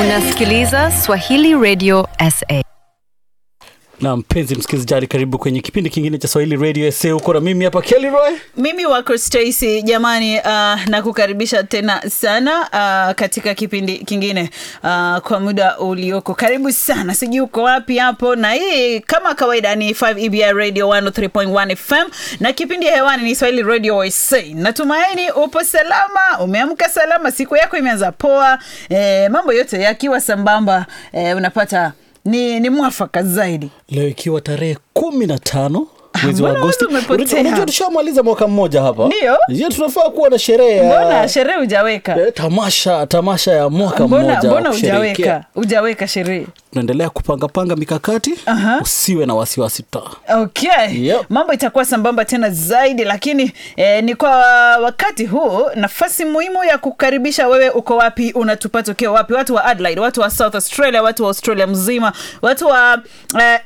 Unasikiliza Swahili Radio SA. na mpenzi msikilizaji karibu kwenye kipindi kingine cha swahili radio sa uko na mimi hapa kelly roy mimi wako stacy jamani uh, nakukaribisha tena sana uh, katika kipindi kingine uh, kwa muda ulioko karibu sana sijui uko wapi hapo na hii kama kawaida ni 5 ebi radio 103.1 fm na kipindi hewani ni swahili radio sa natumaini upo salama umeamka salama siku yako imeanza poa eh, mambo yote yakiwa sambamba eh, unapata ni, ni mwafaka zaidi leo ikiwa tarehe kumi na tano mwezi wa mbona agosti wewe umepotea? unajua tushamaliza mwaka mmoja hapa Ndio. je tunafaa kuwa na sherehe mbona ya sherehe hujaweka eh, tamasha tamasha ya mwaka mbona mmoja wa mbona kusherehekea. hujaweka hujaweka sherehe tunaendelea kupangapanga mikakati Aha. usiwe na wasiwasi ta okay Yep. mambo itakuwa sambamba tena zaidi lakini eh, ni kwa wakati huu nafasi muhimu ya kukaribisha wewe uko wapi unatupata ukiwa wapi watu wa adelaide watu wa south australia watu wa australia mzima watu wa eh,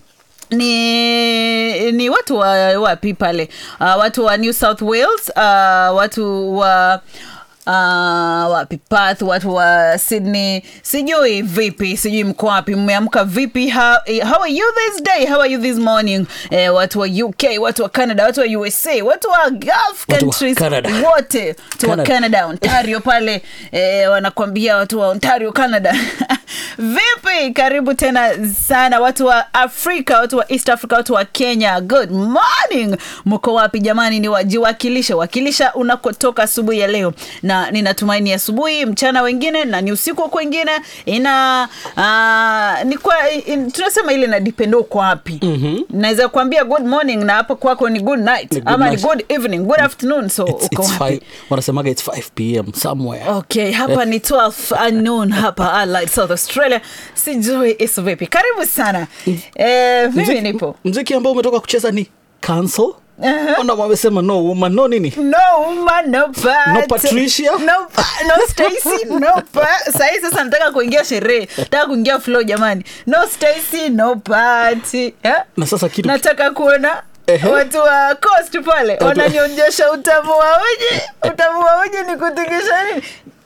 ni ni watu wa wapi pale uh, watu wa new south wales uh, watu wa Uh, wapi Perth, watu wa sydney sijui vipi sijui mko wapi mmeamka vipi how, how are you this day how are you this morning eh, watu wa uk watu wa canada watu wa usa watu wa gulf Watu wa countries Canada. wote watu wa Canada. canada ontario pale eh, wanakwambia watu wa ontario canada vipi karibu tena sana watu wa afrika watu wa east africa watu wa kenya good morning mko wapi jamani ni wajiwakilishe wakilisha unakotoka asubuhi ya leo na ninatumaini asubuhi mchana wengine na ni usiku kwengine ina uh, ni kwa in, tunasema ile na dipendo uko wapi mm-hmm. naweza kuambia good morning na hapo kwako ni good night Ni good ama night. ni good evening good afternoon so It's- uko it's wapi five- wanasemaga its 5 pm somewhere okay hapa ni 12 noon hapa Adelaide, south australia sijui isu vipi karibu sana eh, mimi Mziki- nipo mziki ambao umetoka kucheza ni cancel Uh-huh. ona wamesema no woman no nini no woman no part. No Patricia? no, pa- no Stacy no pa- sahi sasa nataka kuingia sherehe nataka kuingia flow jamani no Stacy no party eh? na sasa kitu nataka kuona Ehe. watu wa coast pale Watu- wananionyesha utamu wa uji utamu wa uji ni kutingisha nini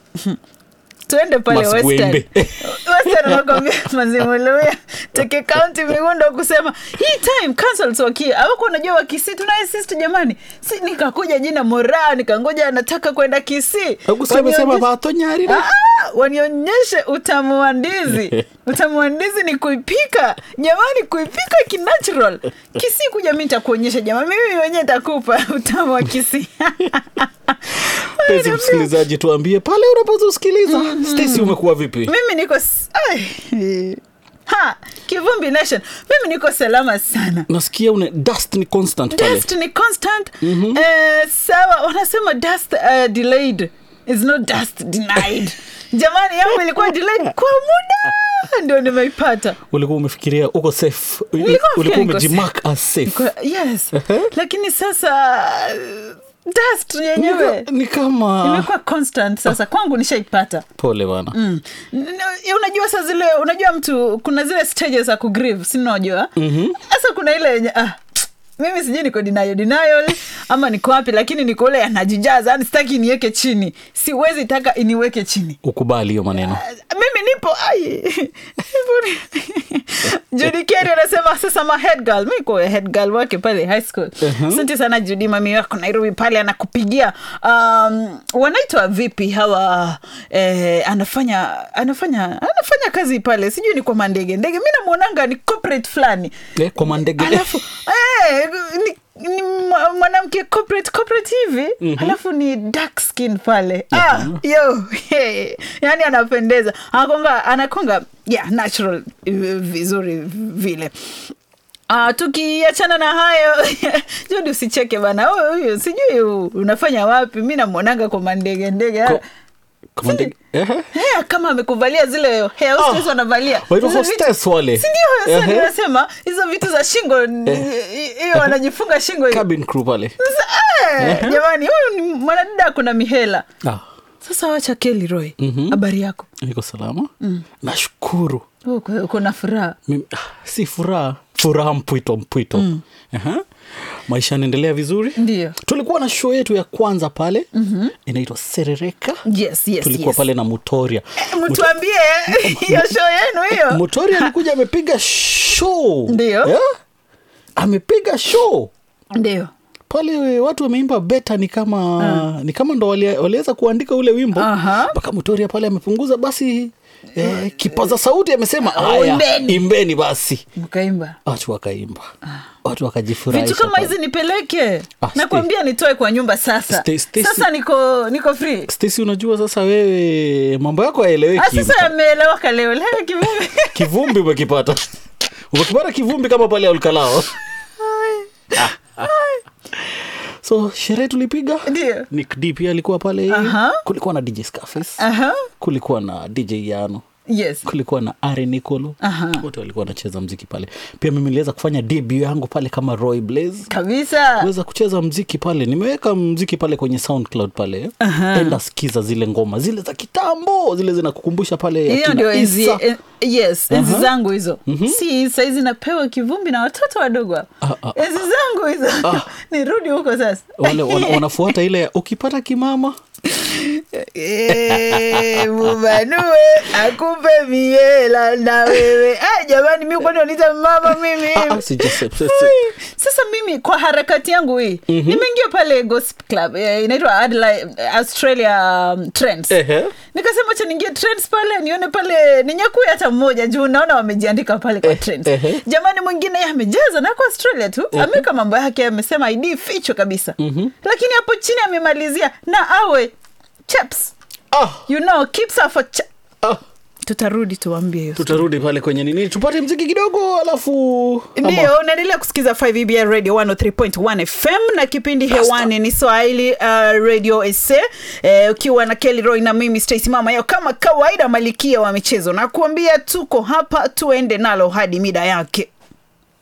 tuende pale Maskwembe. western western wanakwambia mazimuluya teke kaunti migundo kusema hii time councils wakia awako unajua wakisi tunaye sisti jamani si nikakuja jina moraa nikangoja nataka kwenda kisii Augusto amesema Wanionyeshe- batonyarire Ah, wanionyeshe utamu wa ndizi utamu wa ndizi ni kuipika jamani kuipika kinatural kisi kuja mi nitakuonyesha jamani mimi wenyewe takupa utamu wa kisi mpenzi msikilizaji tuambie pale unapozusikiliza Stacy umekuwa vipi mimi niko s- ai, ha kivumbi nation mimi niko salama sana nasikia une dust ni constant pale dust ni constant eh, sawa wanasema dust uh, delayed is not dust denied jamani yangu ilikuwa delayed kwa muda ndio nimeipata ulikuwa umefikiria uko safe Nilikuwa ulikuwa nafikiria niko umejimark as safe Kwa- yes lakini sasa uh, dust yenyewe Ni- ni kama imekuwa constant sasa kwangu nishaipata pole bana Mm. N- n- unajua saa zile unajua mtu kuna zile stages za kugrieve sinajua sasa kuna ile yenye ah, mimi sijui niko denial denial ama niko wapi lakini niko ule anajijaza yani sitaki iniweke chini siwezi taka iniweke chini ukubali hiyo maneno mimi nipo ai Judy Kerry anasema sasa ma head girl mi ko head girl wake pale high school asante sana Judy mami wako Nairobi pale anakupigia um, wanaitwa vipi hawa eh, anafanya anafanya anafanya kazi pale sijui ni kwa mandege ndege mi namwonanga ni corporate fulani eh, kwa mandege alafu eh, ni ni mwa- mwanamke corporate corporate hivi mm-hmm. alafu ni dark skin pale ah, yo hey. yani anapendeza anakonga anakonga yeah, natural eh, vizuri vile Uh, tukiachana na hayo judi usicheke bana Huyu- huyu sijui u- unafanya wapi mi namwonanga kwa mandege ndege Kwa- kwa mandege eh, Hea, kama amekuvalia zile hair hostess Ah, wanavalia waitwa Hizo vitu- hostess wale. Si ndio sasa Ehe. ninasema hizo vitu za shingo ni- hiyo wanajifunga shingo hiyo. cabin crew pale Sasa, eh, jamani huyu ni mwanadada kuna mihela ah, sasa wacha Kelly Roy habari yako niko salama nashukuru Uko- uko na furaha Mimi- ah, si furaha furaha mpwito mpwito mm. uh-huh. maisha yanaendelea vizuri Ndio. tulikuwa na show yetu ya kwanza pale mm-hmm. inaitwa serereka yes, yes, tulikuwa yes. pale na mutoria mtuambie hiyo show yenu hiyo mutoria alikuja amepiga show Ndio. yeah? amepiga show ndio pale watu wameimba beta ni kama ni kama ndo wali- waliweza kuandika ule wimbo Aha. mpaka mutoria pale amepunguza basi eh, kipaza sauti amesema haya imbeni." imbeni basi mkaimba watu wakaimba watu wakajifurahisha vitu kama pale. hizi nipeleke Ah, nakwambia nitoe kwa nyumba sasa Stay- stay- sasa niko niko free Stacy, unajua sasa wewe mambo yako haeleweki Ah, sasa yameelewaka leo leo kivipi? kivumbi umekipata umekipata kivumbi kama pale olkalao so sherehe tulipiga Ndio. Nick D pia alikuwa pale Aha. kulikuwa na dj Scarface Aha. kulikuwa na dj yano yes kulikuwa na ari nicolo Aha. wote walikuwa wanacheza mziki pale pia mimi niliweza kufanya debut yangu pale kama roy blaze kabisa kuweza kucheza mziki pale nimeweka mziki pale kwenye soundcloud pale enda skiza zile ngoma zile za kitambo zile zinakukumbusha pale hiyo akina ndio enzi Issa. en, yes enzi Aha. zangu hizo si saizi napewa kivumbi na watoto wadogo hapa. Ah, ah, enzi zangu hizo nirudi huko sasa wale wana, wanafuata ile ya, ukipata kimama Eh, mubanue akupe miela na wewe ah, jamani mi kwani wanita mama mimi Ah, ah, sija- se- se- se- Ui, sasa mimi kwa harakati yangu hii nimeingia pale gossip club eh, inaitwa Adelaide, australia um, trends Ehe. nikasema cha niingie trends pale nione pale ninyakue hata mmoja juu naona wamejiandika pale kwa Eh, trends ehe. jamani mwingine yeye amejaza na kwa australia tu ameweka mambo yake amesema id fichwa kabisa lakini hapo chini amemalizia na awe chaps ah, you know keeps her for cha- ah. tutarudi tuwambie hiyo tutarudi pale kwenye nini tupate mziki kidogo alafu ama- ndio unaendelea kusikiza 5 radio 103.1 fm na kipindi hewani ni swahili uh, radio ese eh, ukiwa na kelly roy na mimi stacy mama yao kama kawaida malikia wa michezo na kuambia tuko hapa tuende nalo hadi mida yake